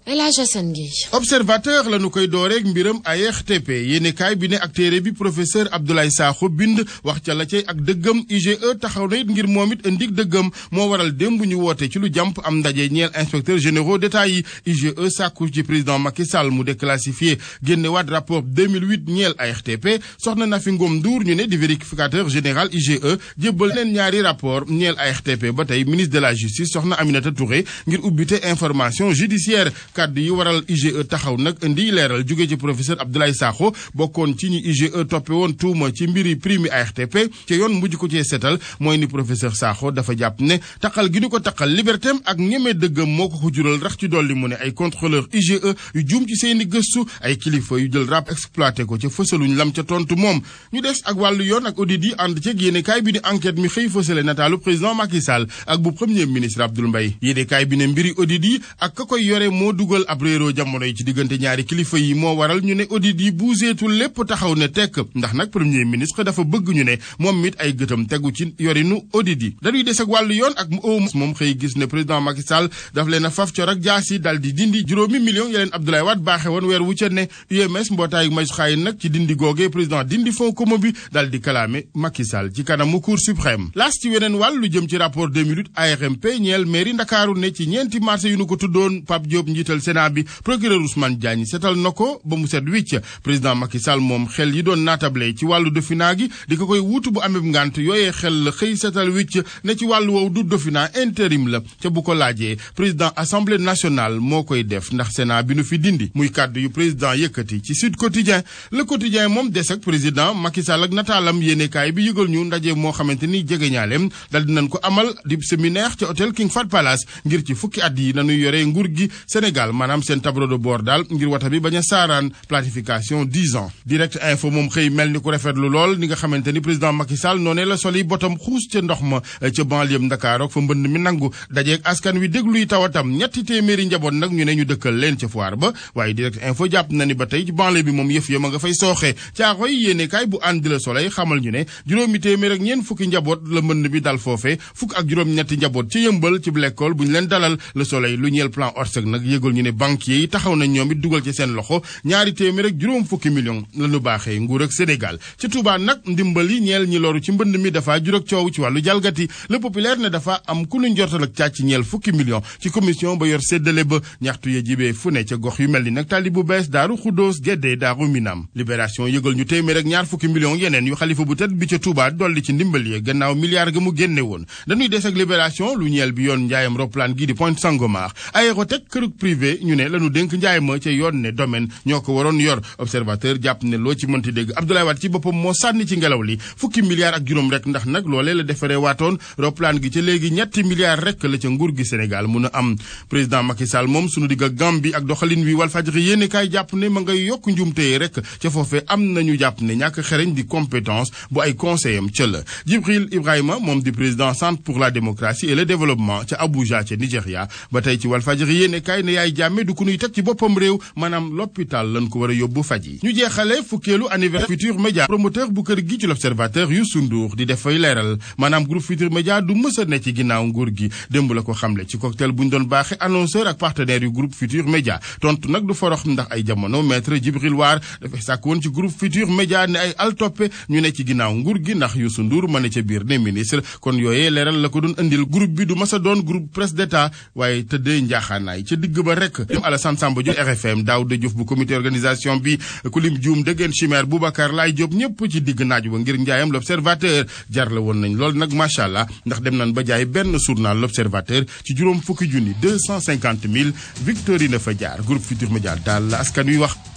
El Hadj Assane Gueye observateur la nu koy dooreeg mbiram ARTP yéenekaay bi ne ak téere bi professeur Abdoulaye Sakho bind wax ca la cay ak dëggam IGE taxaw na it ngir moom it indig dëggam moo waral démb ñu woote ci lu jàmp am ndaje ñeel inspecteur généraux d'État yi IGE sàkku ci président Macky Sall mu déclassifié génne waat rapport 2008 ñeel ARTP soxna Nafi Ngom Ndour ñu ne di vérificateur général IGE jébbal leen ñaari rapport ñeel ARTP ba tey ministre de la justice soxna Aminata Touré ngir ubbite information judiciaire kàddu yi waral IGE taxaw nag indi leeral jóge ci professeur Abdoulaye Sakho bokkoon ci ñi IGE toppe woon tuuma ci mbiri prime ARTP ci yoon mujj ko cee seetal mooy ni professeur Sakho dafa jàpp ne taqal gi ñu ko taqal libertéem ak ñeme dëggam moo ko ko jural rax ci dolli mu ne ay contrôleur IGE yu juum ci seeni gëstu ay kilifa yu jël rap exploité ko ca fësaluñ lam ca tontu moom ñu des ak wàllu yoon ak audit yi ànd ceeg yéenekaay bi ni enquête mi xëy fësale nataalu président Macky Sall ak bu premier ministre Abdoul Mbaye yéenekaay bi ne mbiri audit yi ak ka koy yore moo dugal ab réeroo jamono yi ci diggante ñaari kilifa yi moo waral ñu ne audit yi buuseetul lépp taxaw ne tekk ndax nag premier ministre dafa bëgg ñu ne moom mit ay gëtam tegu ci yorinu audit yi dañuy des ak wàllu yoon ak moom xëy gis ne président Macky Sall daf leen a faf cor ak jaas yi dal di dindi juróomi millions ya leen Abdoulaye Wade baaxe woon weer wu ca ne UMS mbootaayu magistrat yi nag ci dindi googee président dindi fonds commun bi dal di kalaame Macky Sall ci kanamu cour suprême las ci weneen wàll lu jëm ci rapport 2008 ARMP ñeel mairie Ndakaaru ne ci ñeenti marché yu nu ko tuddoon Pape Diop njiital Sénat bi procureur Ousmane Diagne setal na ko ba mu set wicc président Macky Sall moom xel yi doon naatable ci wàllu Dofina gi di ko koy wuutu bu amee ngant yooyee xel la xëy setal wicc ne ci wàllu wow du Dofina intérim la ca bu ko laajee président assemblée nationale moo koy def ndax Sénat bi nu fi dindi muy kàddu yu président yëkkati ci Sud Quotidien le quotidien moom des ak président Macky Sall ak nataalam yéenekaay bi yëgal ñu ndaje moo xamante ni jege ñaaleem dal dinañ ko amal di séminaire ca hôtel King Fahd Palace ngir ci fukki at yi nañuy yore nguur gi Sénégal maanaam seen tableau de bord daal ngir wata bi bañ a saaraan planification 10 ans direct info moom xëy mel ni ku rafetlu lool ni nga xamante ni président Macky Sall noonee la soli botam xuus ca ndox ma ca banlieue Dakar ak fa mbënd mi nangu dajeeg askan wi dégluy tawatam ñetti téeméeri njaboot nag ñu ne ñu dëkkal leen ca foire ba waaye direct info jàpp na ni ba tey ci banlieue bi moom yëf ya ma nga fay sooxee caaxoy yéene kaay bu ànd di la soleil xamal ñu ne juróomi téeméer ak ñeen fukki njaboot la mbënd bi dal foofe fukk ak juróom ñetti njaboot ci yëmbal ci l'école bu ñu leen dalal le soleil lu ñeel plan Orsec nag yëgal ñu ne banquier yi taxaw nañ ñoom it dugal ci seen loxo ñaari téeméer ak juróom fukki million la ñu baaxee nguur ak Sénégal ci Touba nag ndimbal yi ñeel ñi loru ci mbënd mi dafa jur ak coow ci wàllu jalgati le populaire ne dafa am ku nu njortal ak càcc ñeel fukki million ci commission ba yor séddale ba ñaxtu ya jibee fu ne ca gox yu mel ni nag tali bu bees daaru xuddoos géddee daaru minam libération yëgal ñu téeméer ak ñaar fukki million yeneen yu xalifa bu tedd bi ca Touba dolli ci ndimbal yi gannaaw milliard ga mu génne woon dañuy des ak libération lu ñeel bi yoon njaayam roplaan gi di Pointe Sangomar Aérotech kërug privé ñu ne lañu dénk njaay ma ca yoon ne domaine ñoo ko waroon yor observateur jàpp ne loo ci mënti dégg Abdoulaye Wade ci boppam moo sànni ci ngelaw li fukki milliards ak juróom rek ndax nag loolee la defaree waatoon roplaan gi ca léegi ñetti milliards rek la ca nguur gi Sénégal mun a am président Macky Sall moom sunu digg ak Gambie ak doxalin wi Walfadjri yéene kaay jàpp ne ma ngay yokk njumtee rek ca foofee am nañu jàpp ne ñàkk xereñ di compétence bu ay conseil am ca la Djibril Ibrahima moom di président centre pour la démocratie et le développement ca Abuja ca Nigéria ba tey ci Walfadjri yéene kaay ne yaay jàmme du ku nuy teg ci boppam réew maanaam l'hôpital lañ ko war a yóbbu faj yi ñu jeexale fukkeelu anniversaire Futur Média promoteur bu kër gi ci l'observateur Youssou Ndour di def fay leeral maanaam groupe Futur Média du mës a ne ci ginnaaw nguur gi démb la ko xamle ci cocktail bu ñu doon baaxe annonceur ak partenaire yu groupe Futur Média tontu nag du forox ndax ay jamono maître Djibril War dafay sàkk woon ci groupe Futur Média ne ay altoppe ñu ne ci ginnaaw nguur gi ndax Youssou Ndour ma ne ca biir ne ministre kon yooyee leeral la ko doon indil groupe bi du mës a doon groupe presse d'état waaye tëddee njaaxaanaay ca digg ba rek ñoom Alassane Samba Diop RFM Daouda Diouf bu comité organisation bi Kulim Dioum Degen Chimère Boubacar Laye Diop ñëpp ci digg naaj ba ngir njaayam l'observateur jar la woon nañ lool nag macha allah ndax dem nañ ba jaay benn journal l'observateur ci juróom fukki junni deux cent cinquante mille Victorine fa jaar groupe Futur Média daal la askan wi wax